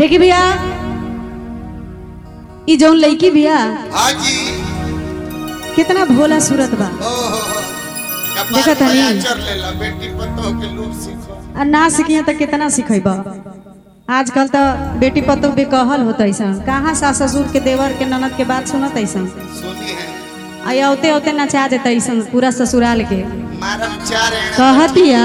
देखी भैया ई जौन लड़की भैया हाँ जी कितना भोला सूरत बा ओहो देखा कपार तनी? पर चढ़ लेला बेटी पतो के लूप सीखो आ ना सीखिए तो कितना सीखेब आजकल तो बेटी पतो भी कहल होता ऐसा कहाँ सास ससुर के देवर के ननद के बात सुनत ऐसा सुनी है आ औते औते नचा देता ऐसा पूरा ससुराल के मारम चार है कहतिया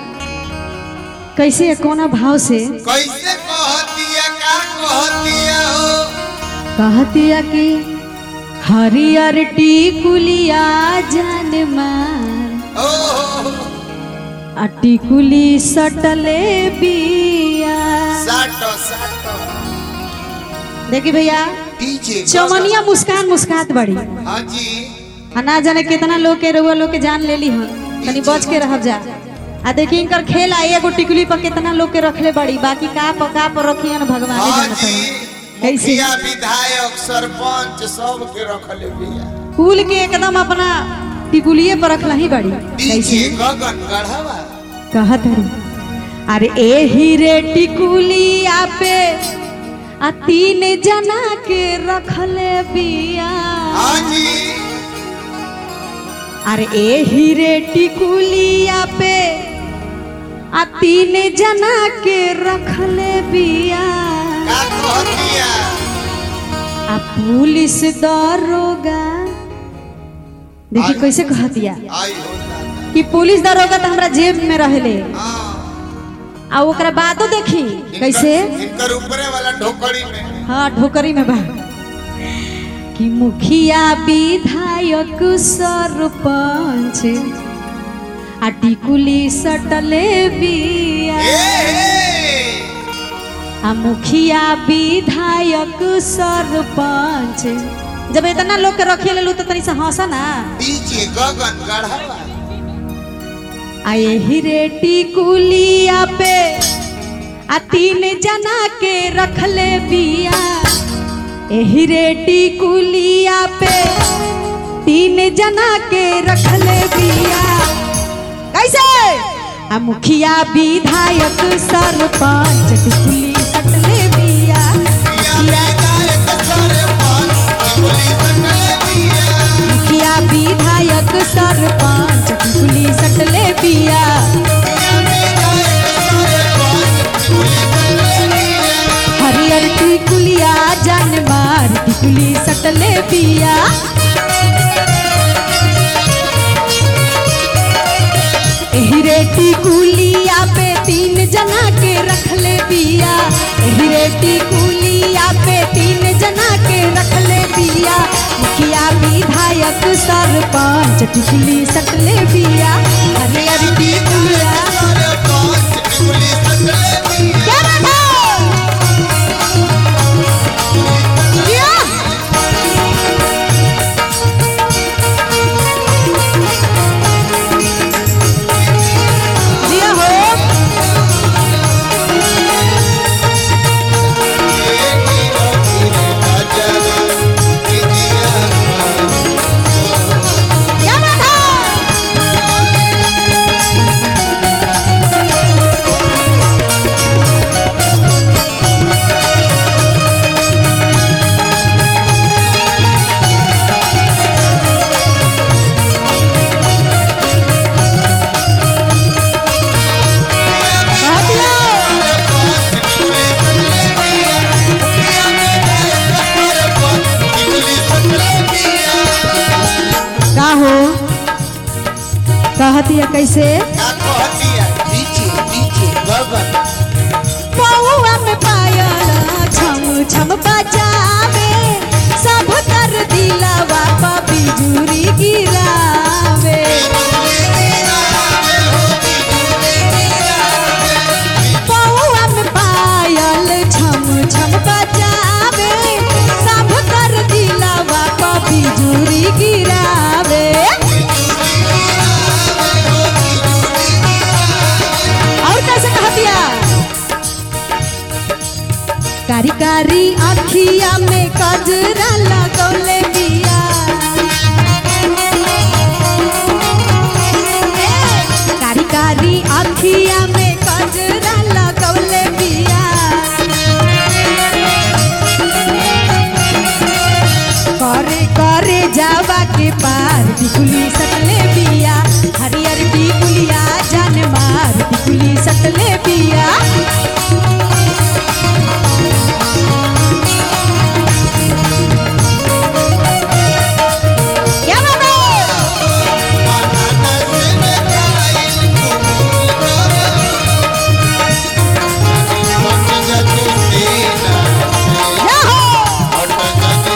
कैसे कोना भाव से कैसे कहतिया का कहतिया हो कहतिया कि हरियर टिकुलिया जान मार ओहो आ टिकुली सटले बिया साटो साटो देखी भैया डीजे चौमनिया मुस्कान मुस्कात बड़ी हाँ जी आ ना जाने कितना लोग के रउआ लोग के जान लेली हन तनी बच के रहब जा आ देखी इनकर खेल आई एगो टिकुली पर कितना लोग के रखले बड़ी बाकी का पर का पर रखियन भगवान हाँ जानत जी हन कैसे मुखिया विधायक सरपंच सब के रखले बिया कुल के एकदम अपना टिकुलिए पर रखला ही बड़ी डीजे कैसे गगन गढ़वा कहत हरी अरे ए हीरे टिकुलिया पे आ तीन जना के रखले बिया हाँ जी अरे ए हीरे टिकुलिया पे आ तीन जना के रखले बिया का कहतिया आ पुलिस दरोगा देखी कैसे कहतिया आई हो दादा कि पुलिस दरोगा तो हमरा जेब में रहले हाँ आ ओकरा बातो देखी कैसे इनकर- इनकर ऊपरे वाला ढोकड़ी में हाँ ढोकरी में बा कि मुखिया विधायक सरपंच आ टिकुली सटले बिया ए, आ मुखिया विधायक सरपंच जब इतना लोग के रखे लेलू तो तनी से हंसा ना डीजे गगन गढ़वा आ यही रे टिकुलिया पे आ तीन जना के रखले बिया एही रे टिकुलिया पे तीन जना के रखले बिया कैसे आ मुखिया विधायक सरपंच टिकुली सटले बिया पिया विधायक सरपंच टिकुली सटले बिया मुखिया विधायक सरपंच टिकुली सटले बिया पिया विधायक सरपंच टिकुली सटले बिया हरियर टिकुलिया जान मार टिकुली सटले बिया एही रे टिकुलिया पे तीन जना के रखले बिया एही रे टिकुलिया पे तीन जना के रखले बिया मुखिया विधायक सरपंच टिकुली सटले बिया हरियर टिकुलिया सरपंच टिकुली सटले बिया क्या बात है जिया। जिया हो क्या बात है का हो कहतिया कैसे पौआ में पायल छम छम बजावे सब कर दिलवा प बिजुरी गिरावे पौआ में पायल छम छम बजावे सब कर दिलवा प बिजुरी गिरावे और कैसे कहतिया कारी कारी अखिया में कजरा लगौले बिया कारी कारी अखिया में कजरा लगौले बिया टिकुली सटले बिया हरियर टिकुलिया जान मार टिकुली सटले बिया क्या बात है क्या हो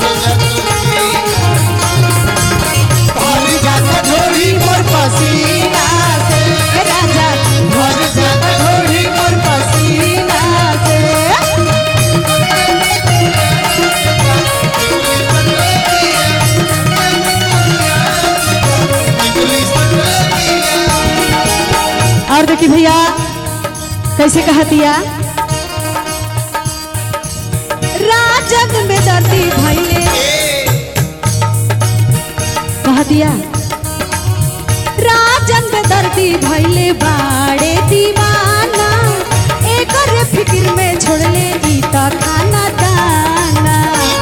पसीना से राजा भर जाता ढोली मोर पसीना से और देखी भैया कैसे कहा दिया राजग में दर्दी भैले कहा दिया राजन में दर्दी भैले बाड़े दीवाना एकर फिक्र में छोड़ले ई त खाना दाना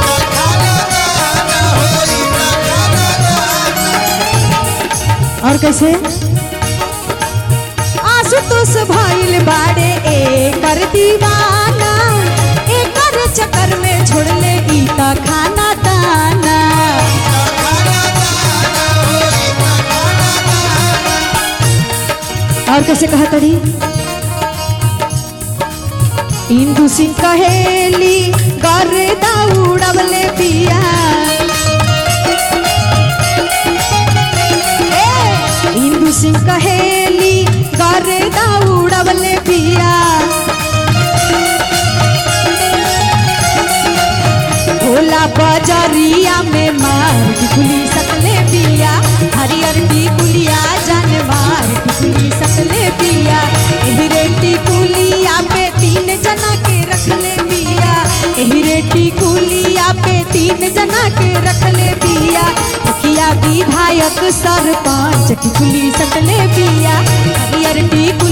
और कैसे आशुतोष भइल बाड़े एकर दीवाना एकर चक्कर में छोड़ले ई त खाना दाना और कैसे कहा तड़ी इंदु सिंह कहेली गर्दा उड़वले पिया ए, इंदु सिंह कहेली गर्दा उड़वले पिया भोला बजरिया में मार टिकुली सकले पिया हरियर टिकुलिया जान मार टिकुली सकले पिया एहिरे टिकुलिया पे तीन जना के रखले पिया एहिरे टिकुलिया पे तीन जना के रखले पिया मुखिया विधायक सरपंच टिकुली सकले पिया हरियर टिकुलिया